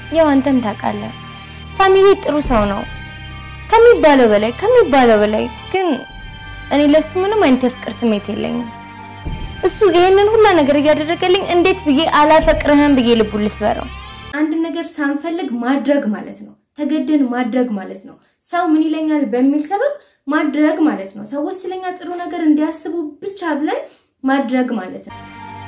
ያው አንተም ታውቃለህ ሳሚዬ ጥሩ ሰው ነው ከሚባለው በላይ ከሚባለው በላይ ግን እኔ ለሱ ምንም አይነት የፍቅር ስሜት የለኝም። እሱ ይሄንን ሁላ ነገር እያደረገልኝ እንዴት ብዬ አላፈቅርህም ብዬ ልቡን ልስበረው? አንድ ነገር ሳንፈልግ ማድረግ ማለት ነው። ተገደን ማድረግ ማለት ነው። ሰው ምን ይለኛል በሚል ሰበብ ማድረግ ማለት ነው። ሰዎች ስለኛ ጥሩ ነገር እንዲያስቡ ብቻ ብለን ማድረግ ማለት ነው።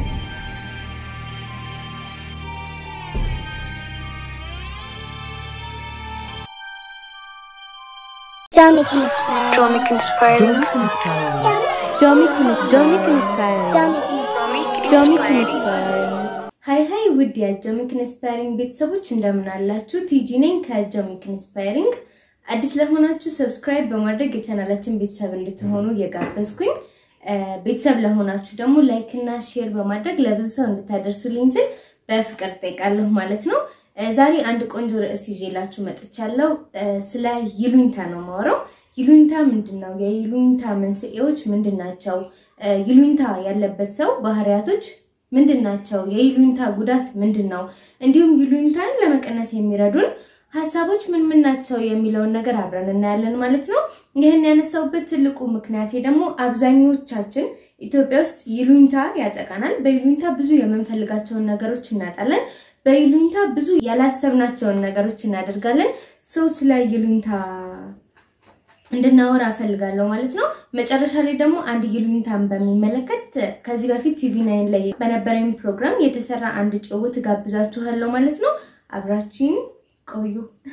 Jomic inspired. Jomic inspiring. Jomic ጆሚክ ኢንስፓየር Jomic ሃይ ሃይ ውድ የጆሚክ ኢንስፓይሪንግ ቤተሰቦች እንደምን አላችሁ? ቲጂ ነኝ ከጆሚክ ኢንስፓይሪንግ። አዲስ ለሆናችሁ ሰብስክራይብ በማድረግ የቻናላችን ቤተሰብ እንድትሆኑ እየጋበዝኩኝ ቤተሰብ ለሆናችሁ ደግሞ ላይክ እና ሼር በማድረግ ለብዙ ሰው እንድታደርሱልኝ ስል በፍቅር ጠይቃለሁ ማለት ነው። ዛሬ አንድ ቆንጆ ርዕስ ይዤላችሁ መጥቻለሁ። ስለ ይሉኝታ ነው ማወራው። ይሉኝታ ምንድን ነው? የይሉኝታ መንስኤዎች ምንድን ናቸው? ይሉኝታ ያለበት ሰው ባህሪያቶች ምንድን ናቸው? የይሉኝታ ጉዳት ምንድን ነው? እንዲሁም ይሉኝታን ለመቀነስ የሚረዱን ሀሳቦች ምን ምን ናቸው የሚለውን ነገር አብረን እናያለን ማለት ነው። ይህን ያነሳውበት ትልቁ ምክንያቴ ደግሞ አብዛኞቻችን ኢትዮጵያ ውስጥ ይሉኝታ ያጠቃናል። በይሉኝታ ብዙ የምንፈልጋቸውን ነገሮች እናጣለን። በይሉኝታ ብዙ ያላሰብናቸውን ነገሮች እናደርጋለን። ሰው ስለ ይሉኝታ እንድናወራ እፈልጋለሁ ማለት ነው። መጨረሻ ላይ ደግሞ አንድ ይሉኝታን በሚመለከት ከዚህ በፊት ቲቪ ናይን ላይ በነበረኝ ፕሮግራም የተሰራ አንድ ጭውውት ጋብዛችኋለሁ ማለት ነው። አብራችሁኝ ቆዩ።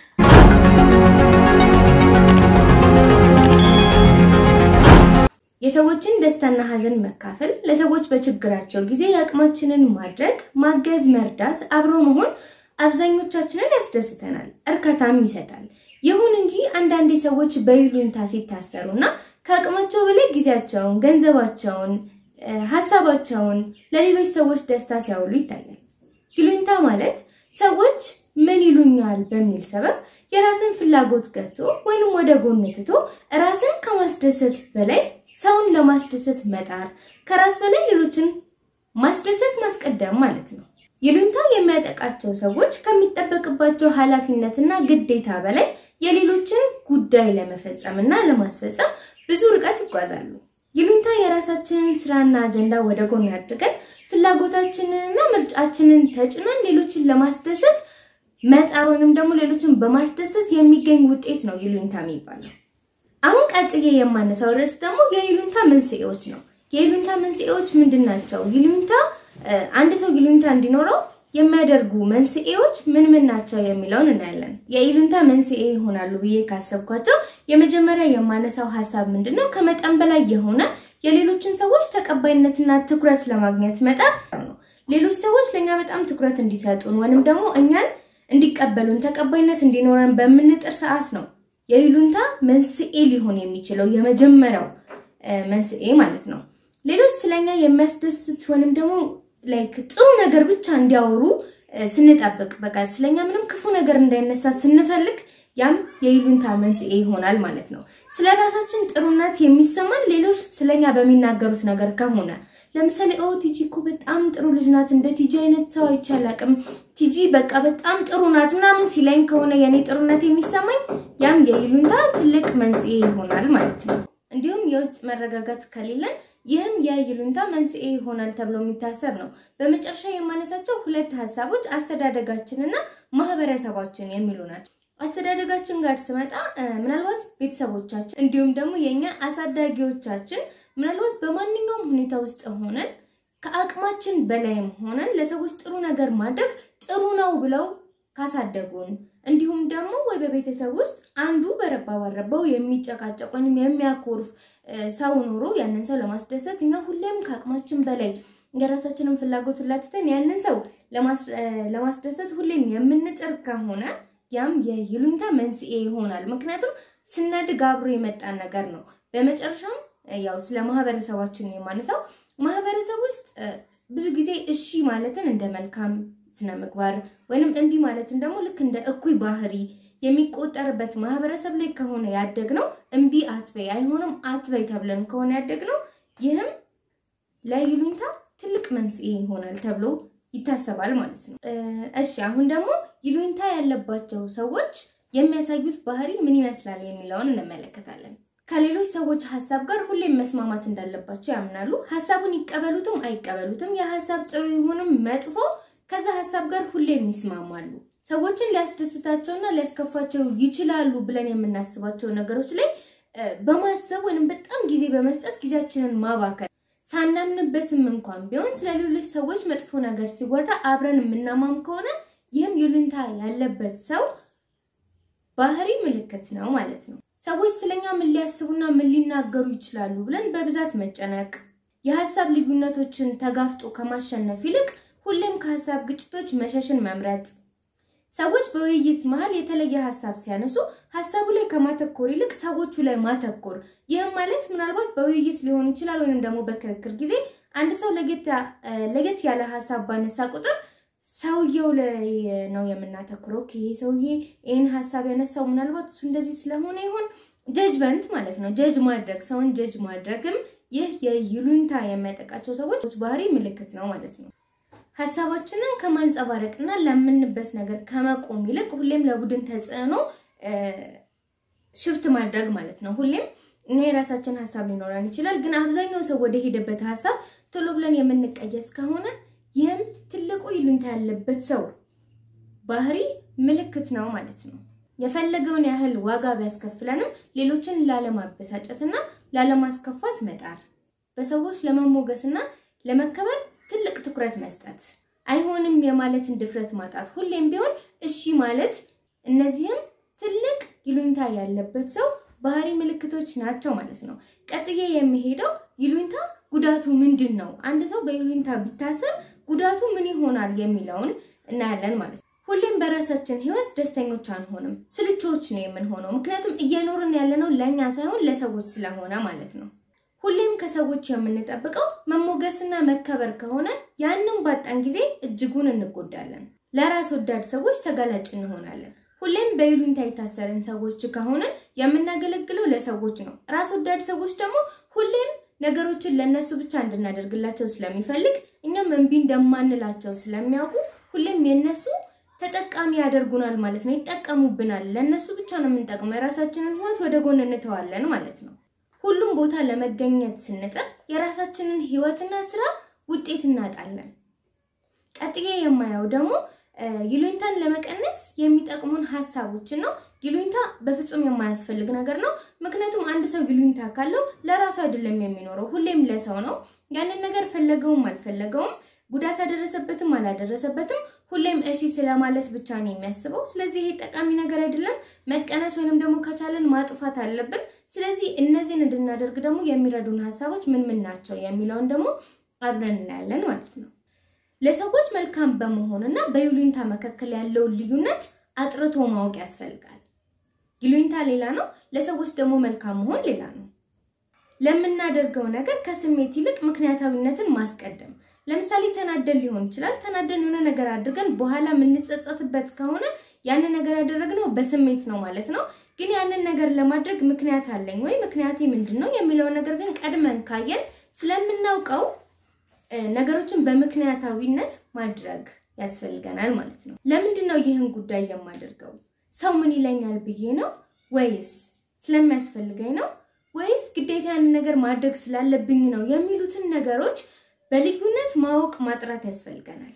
የሰዎችን ደስታና ሀዘን መካፈል፣ ለሰዎች በችግራቸው ጊዜ የአቅማችንን ማድረግ፣ ማገዝ፣ መርዳት፣ አብሮ መሆን አብዛኞቻችንን ያስደስተናል፣ እርካታም ይሰጣል። ይሁን እንጂ አንዳንዴ ሰዎች በይሉኝታ ሲታሰሩና ከአቅማቸው በላይ ጊዜያቸውን፣ ገንዘባቸውን፣ ሀሳባቸውን ለሌሎች ሰዎች ደስታ ሲያውሉ ይታያል። ይሉኝታ ማለት ሰዎች ምን ይሉኛል በሚል ሰበብ የራስን ፍላጎት ገቶ ወይንም ወደ ጎን ትቶ ራስን ከማስደሰት በላይ ሰውን ለማስደሰት መጣር፣ ከራስ በላይ ሌሎችን ማስደሰት ማስቀደም ማለት ነው። ይሉኝታ የሚያጠቃቸው ሰዎች ከሚጠበቅባቸው ኃላፊነትና ግዴታ በላይ የሌሎችን ጉዳይ ለመፈጸም እና ለማስፈጸም ብዙ ርቀት ይጓዛሉ። ይሉኝታ የራሳችንን ስራና አጀንዳ ወደ ጎን አድርገን ፍላጎታችንንና ምርጫችንን ተጭነን ሌሎችን ለማስደሰት መጣር ወይንም ደግሞ ሌሎችን በማስደሰት የሚገኝ ውጤት ነው ይሉኝታ የሚባለው። አሁን ቀጥዬ የማነሳው ርዕስ ደግሞ የይሉኝታ መንስኤዎች ነው። የይሉኝታ መንስኤዎች ምንድን ናቸው? ይሉኝታ አንድ ሰው ይሉኝታ እንዲኖረው የሚያደርጉ መንስኤዎች ምን ምን ናቸው የሚለውን እናያለን። የይሉኝታ መንስኤ ይሆናሉ ብዬ ካሰብኳቸው የመጀመሪያ የማነሳው ሀሳብ ምንድን ነው? ከመጠን በላይ የሆነ የሌሎችን ሰዎች ተቀባይነትና ትኩረት ለማግኘት መጣር ነው። ሌሎች ሰዎች ለእኛ በጣም ትኩረት እንዲሰጡን ወይንም ደግሞ እኛን እንዲቀበሉን ተቀባይነት እንዲኖረን በምንጥር ሰዓት ነው የይሉኝታ መንስኤ ሊሆን የሚችለው የመጀመሪያው መንስኤ ማለት ነው። ሌሎች ስለኛ የሚያስደስት ወይንም ደግሞ ላይክ ጥሩ ነገር ብቻ እንዲያወሩ ስንጠብቅ በቃ ስለኛ ምንም ክፉ ነገር እንዳይነሳ ስንፈልግ ያም የይሉኝታ መንስኤ ይሆናል ማለት ነው። ስለ ራሳችን ጥሩነት የሚሰማን ሌሎች ስለኛ በሚናገሩት ነገር ከሆነ ለምሳሌ ኦ ቲጂ እኮ በጣም ጥሩ ልጅ ናት፣ እንደ ቲጂ አይነት ሰው አይቼ አላውቅም፣ ቲጂ በቃ በጣም ጥሩ ናት ምናምን ሲለኝ ከሆነ የኔ ጥሩነት የሚሰማኝ ያም የይሉኝታ ትልቅ መንስኤ ይሆናል ማለት ነው። እንዲሁም የውስጥ መረጋጋት ከሌለን ይህም የይሉኝታ መንስኤ ይሆናል ተብሎ የሚታሰብ ነው። በመጨረሻ የማነሳቸው ሁለት ሀሳቦች አስተዳደጋችንና ማህበረሰባችን የሚሉ ናቸው። አስተዳደጋችን ጋር ስመጣ ምናልባት ቤተሰቦቻችን እንዲሁም ደግሞ የእኛ አሳዳጊዎቻችን ምናልባት በማንኛውም ሁኔታ ውስጥ ሆነን ከአቅማችን በላይም ሆነን ለሰዎች ጥሩ ነገር ማድረግ ጥሩ ነው ብለው ካሳደጉን እንዲሁም ደግሞ ወይ በቤተሰብ ውስጥ አንዱ በረባ ባረባው የሚጨቃጨቅ ወይም የሚያኮርፍ ሰው ኖሮ ያንን ሰው ለማስደሰት እኛ ሁሌም ከአቅማችን በላይ የራሳችንን ፍላጎት ላትተን ያንን ሰው ለማስደሰት ሁሌም የምንጥር ከሆነ ያም የይሉኝታ መንስኤ ይሆናል። ምክንያቱም ስናድግ አብሮ የመጣን ነገር ነው። በመጨረሻም ያው ስለ ማህበረሰባችን የማነሳው ማህበረሰብ ውስጥ ብዙ ጊዜ እሺ ማለትን እንደ መልካም ስነ ምግባር ወይንም እምቢ ማለትን ደግሞ ልክ እንደ እኩይ ባህሪ የሚቆጠርበት ማህበረሰብ ላይ ከሆነ ያደግነው እምቢ አትበይ አይሆንም አትበይ ተብለን ከሆነ ያደግነው ይህም ለይሉኝታ ትልቅ መንስኤ ይሆናል ተብሎ ይታሰባል ማለት ነው። እሺ አሁን ደግሞ ይሉኝታ ያለባቸው ሰዎች የሚያሳዩት ባህሪ ምን ይመስላል የሚለውን እንመለከታለን። ከሌሎች ሰዎች ሀሳብ ጋር ሁሌም መስማማት እንዳለባቸው ያምናሉ። ሀሳቡን ይቀበሉትም አይቀበሉትም፣ የሀሳብ ጥሩ ይሁንም መጥፎ ከዛ ሀሳብ ጋር ሁሌም ይስማማሉ። ሰዎችን ሊያስደስታቸውና ሊያስከፋቸው ይችላሉ ብለን የምናስባቸው ነገሮች ላይ በማሰብ ወይም በጣም ጊዜ በመስጠት ጊዜያችንን ማባከል ሳናምንበትም እንኳን ቢሆን ስለ ሌሎች ሰዎች መጥፎ ነገር ሲወራ አብረን የምናማም ከሆነ ይህም ይሉኝታ ያለበት ሰው ባህሪ ምልክት ነው ማለት ነው። ሰዎች ስለኛ ምን ሊያስቡና ምን ሊናገሩ ይችላሉ ብለን በብዛት መጨነቅ፣ የሀሳብ ልዩነቶችን ተጋፍጦ ከማሸነፍ ይልቅ ሁሌም ከሀሳብ ግጭቶች መሸሽን መምረጥ፣ ሰዎች በውይይት መሀል የተለየ ሀሳብ ሲያነሱ ሀሳቡ ላይ ከማተኮር ይልቅ ሰዎቹ ላይ ማተኮር። ይህም ማለት ምናልባት በውይይት ሊሆን ይችላል ወይንም ደግሞ በክርክር ጊዜ አንድ ሰው ለየት ያለ ሀሳብ ባነሳ ቁጥር ሰውየው ላይ ነው የምናተኩረው። ይሄ ሰውዬ ይህን ሀሳብ ያነሳው ምናልባት እሱ እንደዚህ ስለሆነ ይሆን ጀጅመንት ማለት ነው። ጀጅ ማድረግ ሰውን ጀጅ ማድረግም ይህ የይሉኝታ የሚያጠቃቸው ሰዎች ባህሪ ምልክት ነው ማለት ነው። ሀሳባችንን ከማንጸባረቅና ለምንበት ነገር ከመቆም ይልቅ ሁሌም ለቡድን ተጽዕኖ ሽፍት ማድረግ ማለት ነው። ሁሌም እኛ የራሳችን ሀሳብ ሊኖረን ይችላል፣ ግን አብዛኛው ሰው ወደ ሄደበት ሀሳብ ቶሎ ብለን የምንቀየስ ከሆነ ይህም ትልቁ ይሉኝታ ያለበት ሰው ባህሪ ምልክት ነው ማለት ነው። የፈለገውን ያህል ዋጋ ቢያስከፍለንም ሌሎችን ላለማበሳጨትና ላለማስከፋት መጣር፣ በሰዎች ለመሞገስና ለመከበር ትልቅ ትኩረት መስጠት፣ አይሆንም የማለትን ድፍረት ማጣት፣ ሁሌም ቢሆን እሺ ማለት፣ እነዚህም ትልቅ ይሉኝታ ያለበት ሰው ባህሪ ምልክቶች ናቸው ማለት ነው። ቀጥዬ የሚሄደው ይሉኝታ ጉዳቱ ምንድን ነው? አንድ ሰው በይሉኝታ ቢታሰር ጉዳቱ ምን ይሆናል የሚለውን እናያለን ማለት ነው። ሁሌም በራሳችን ህይወት ደስተኞች አንሆንም፣ ስልቾች ነው የምንሆነው። ምክንያቱም እየኖርን ያለነው ለእኛ ሳይሆን ለሰዎች ስለሆነ ማለት ነው። ሁሌም ከሰዎች የምንጠብቀው መሞገስና መከበር ከሆነ ያንን ባጣን ጊዜ እጅጉን እንጎዳለን። ለራስ ወዳድ ሰዎች ተጋላጭ እንሆናለን። ሁሌም በይሉኝታ የታሰርን ሰዎች ከሆነን የምናገለግለው ለሰዎች ነው። ራስ ወዳድ ሰዎች ደግሞ ሁሌም ነገሮችን ለነሱ ብቻ እንድናደርግላቸው ስለሚፈልግ እኛም እምቢ እንደማንላቸው ስለሚያውቁ ሁሌም የነሱ ተጠቃሚ ያደርጉናል ማለት ነው። ይጠቀሙብናል። ለነሱ ብቻ ነው የምንጠቅመው። የራሳችንን ህይወት ወደ ጎን እንተዋለን ማለት ነው። ሁሉም ቦታ ለመገኘት ስንጥር የራሳችንን ህይወትና ስራ ውጤት እናጣለን። ቀጥዬ የማየው ደግሞ ይሉኝታን ለመቀነስ የሚጠቅሙን ሀሳቦችን ነው። ይሉኝታ በፍጹም የማያስፈልግ ነገር ነው። ምክንያቱም አንድ ሰው ይሉኝታ ካለው ለራሱ አይደለም የሚኖረው፣ ሁሌም ለሰው ነው። ያንን ነገር ፈለገውም አልፈለገውም፣ ጉዳት አደረሰበትም አላደረሰበትም፣ ሁሌም እሺ ስለማለት ብቻ ነው የሚያስበው። ስለዚህ ይሄ ጠቃሚ ነገር አይደለም። መቀነስ ወይንም ደግሞ ከቻለን ማጥፋት አለብን። ስለዚህ እነዚህን እንድናደርግ ደግሞ የሚረዱን ሀሳቦች ምን ምን ናቸው የሚለውን ደግሞ አብረን እናያለን ማለት ነው። ለሰዎች መልካም በመሆን እና በይሉኝታ መካከል ያለውን ልዩነት አጥርቶ ማወቅ ያስፈልጋል። ይሉኝታ ሌላ ነው፣ ለሰዎች ደግሞ መልካም መሆን ሌላ ነው። ለምናደርገው ነገር ከስሜት ይልቅ ምክንያታዊነትን ማስቀደም። ለምሳሌ ተናደን ሊሆን ይችላል። ተናደን የሆነ ነገር አድርገን በኋላ የምንጸጸትበት ከሆነ ያንን ነገር ያደረግነው በስሜት ነው ማለት ነው። ግን ያንን ነገር ለማድረግ ምክንያት አለኝ ወይ ምክንያቴ ምንድን ነው የሚለውን ነገር ግን ቀድመን ካየን ስለምናውቀው ነገሮችን በምክንያታዊነት ማድረግ ያስፈልገናል ማለት ነው። ለምንድን ነው ይህን ጉዳይ የማደርገው? ሰው ምን ይለኛል ብዬ ነው ወይስ ስለሚያስፈልገኝ ነው ወይስ ግዴታ ያንን ነገር ማድረግ ስላለብኝ ነው የሚሉትን ነገሮች በልዩነት ማወቅ ማጥራት ያስፈልገናል።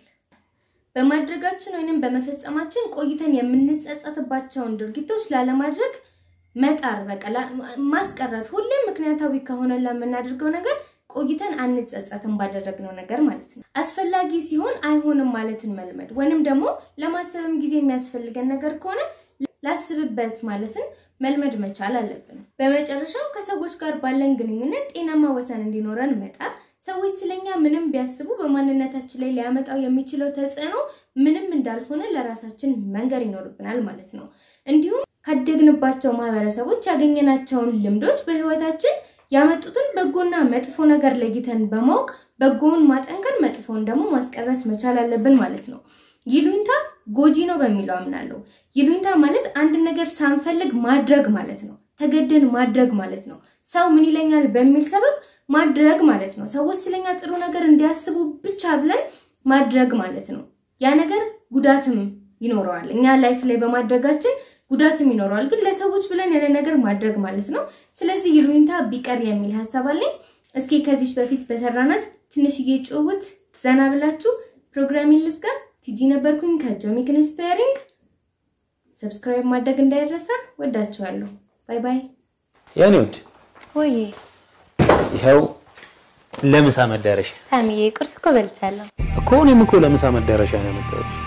በማድረጋችን ወይንም በመፈጸማችን ቆይተን የምንጸጸትባቸውን ድርጊቶች ላለማድረግ መጣር፣ በቃ ማስቀረት። ሁሌም ምክንያታዊ ከሆነ ለምናደርገው ነገር ቆይተን አንጸጸትም ባደረግነው ነገር ማለት ነው። አስፈላጊ ሲሆን አይሆንም ማለትን መልመድ ወይንም ደግሞ ለማሰብም ጊዜ የሚያስፈልገን ነገር ከሆነ ላስብበት ማለትን መልመድ መቻል አለብን። በመጨረሻም ከሰዎች ጋር ባለን ግንኙነት ጤናማ ወሰን እንዲኖረን መጣር። ሰዎች ስለኛ ምንም ቢያስቡ በማንነታችን ላይ ሊያመጣው የሚችለው ተጽዕኖ ምንም እንዳልሆነ ለራሳችን መንገር ይኖርብናል ማለት ነው። እንዲሁም ካደግንባቸው ማህበረሰቦች ያገኘናቸውን ልምዶች በህይወታችን ያመጡትን በጎና መጥፎ ነገር ለይተን በማወቅ በጎውን ማጠንከር፣ መጥፎውን ደግሞ ማስቀረት መቻል አለብን ማለት ነው። ይሉኝታ ጎጂ ነው በሚለው አምናለሁ። ይሉኝታ ማለት አንድ ነገር ሳንፈልግ ማድረግ ማለት ነው። ተገደን ማድረግ ማለት ነው። ሰው ምን ይለኛል በሚል ሰበብ ማድረግ ማለት ነው። ሰዎች ስለኛ ጥሩ ነገር እንዲያስቡ ብቻ ብለን ማድረግ ማለት ነው። ያ ነገር ጉዳትም ይኖረዋል። እኛ ላይፍ ላይ በማድረጋችን ጉዳትም ይኖረዋል። ግን ለሰዎች ብለን ያለ ነገር ማድረግ ማለት ነው። ስለዚህ ይሉኝታ ቢቀር የሚል ሀሳብ አለኝ። እስኪ ከዚች በፊት በሰራናት ትንሽዬ ጭውውት ዘና ብላችሁ ፕሮግራሚን ልዝጋ። ቲጂ ነበርኩኝ ከጆሚክ ኢንስፓየሪንግ። ሰብስክራይብ ማድረግ እንዳይረሳ። ወዳችኋለሁ። ባይ ባይ። የኔ ውድ ወይ ይኸው ለምሳ መዳረሻ ሳሚዬ ቁርስ እኮ በልቻለሁ። እኮ እኔም እኮ ለምሳ መዳረሻ ነው የመጣሁልሽ።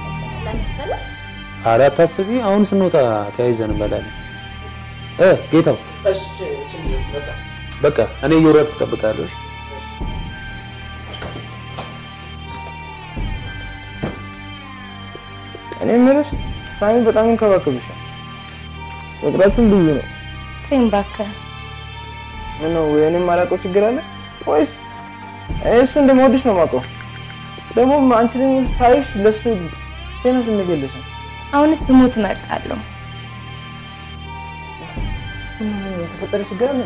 ኧረ አታስቢ፣ አሁን ስንወጣ ተያይዘን እንበላለን። እ ጌታው በቃ እኔ እየወረድኩ እጠብቅሃለሁ። እሺ? እኔ የምልሽ ሳሚ በጣም ይንከባከብሻል። ውጥረቱም ብዙ ነው። ተይኝ እባክህ። ምነው የእኔም ማላውቀው ችግር አለ ወይስ እኔ እሱ እንደምወድሽ ነው የማውቀው። ደግሞ አንቺ ደግሞ ሳይሽ ለእሱ ጤና ስሜት የለሽም። አሁንስ ብሞት እመርጣለሁ። ምነው የተፈጠረ ችግር አለ?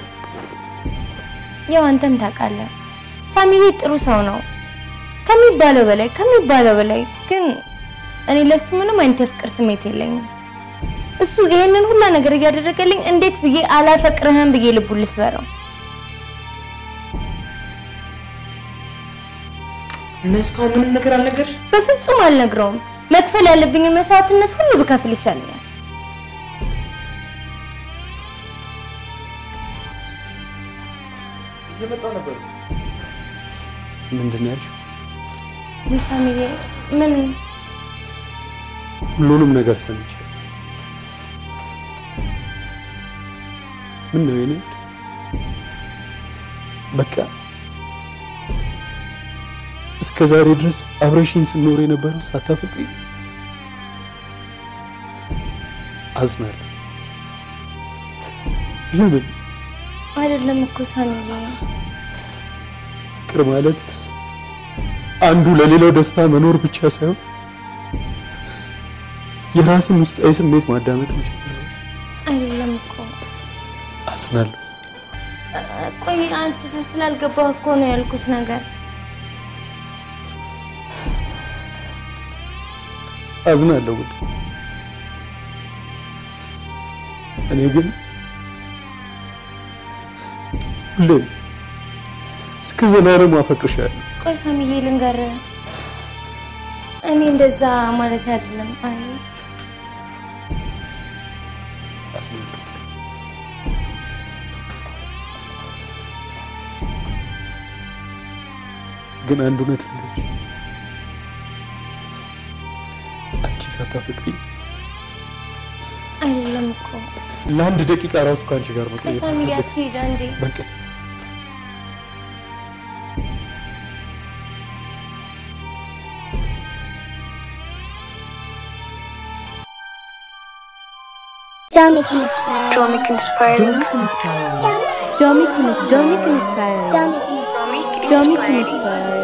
ያው አንተም ታውቃለህ ሳሚዬ ጥሩ ሰው ነው ከሚባለው በላይ ከሚባለው በላይ ግን እኔ ለሱ ምንም አይነት የፍቅር ስሜት የለኝም። እሱ ይሄንን ሁላ ነገር እያደረገልኝ እንዴት ብዬ አላፈቅርህም ብዬ ልቡን ልስበረው? እና እስካሁን ምንም ነገር አልነገርሽ? በፍጹም አልነግረውም። መክፈል ያለብኝን መስዋዕትነት ሁሉ ብከፍል ይሻለኛል። እየመጣሁ ነበር። ምንድን ነው ያልሽው? ውይ ሳሚዬ ምን ሁሉንም ነገር ሰምቻለሁ። ምን ነው የኔ ውድ? በቃ እስከ ዛሬ ድረስ አብረሽኝ ስኖር የነበረው ሳታፈቅሪ አዝናለሁ። ለምን? አይደለም እኮ ሳሚዬ ፍቅር ማለት አንዱ ለሌላው ደስታ መኖር ብቻ ሳይሆን የራስን ውስጣዊ ስሜት ማዳመጥም ጭምር ነው። አይደለም እኮ አዝናለሁ። እ- ቆይ አንተ ስላልገባህ እኮ ነው ያልኩት ነገር አዝናለሁ ውድ። እኔ ግን ሁሌም እስከ ዘላለም አፈቅርሻለሁ። ቆይ ሳሚዬ ልንገርህ፣ እኔ እንደዛ ማለት አይደለም። አይ አዝናለሁ። ግን አንድ እውነት ልንገርሽ፣ አንቺ ሳታፈቅሪ አይደለም እኮ ለአንድ ደቂቃ ራሱ ከአንቺ ጋር ቆይ መቆየት ሳሚዬ አልፈልግም። አትሂድ እንዴ። በቃ Jomic Inspiring. Jomic Inspiring. Jomic Inspiring. ጆሚክ ኢንስፓየር Jomic Jomic Jomic Inspiring. Inspiring.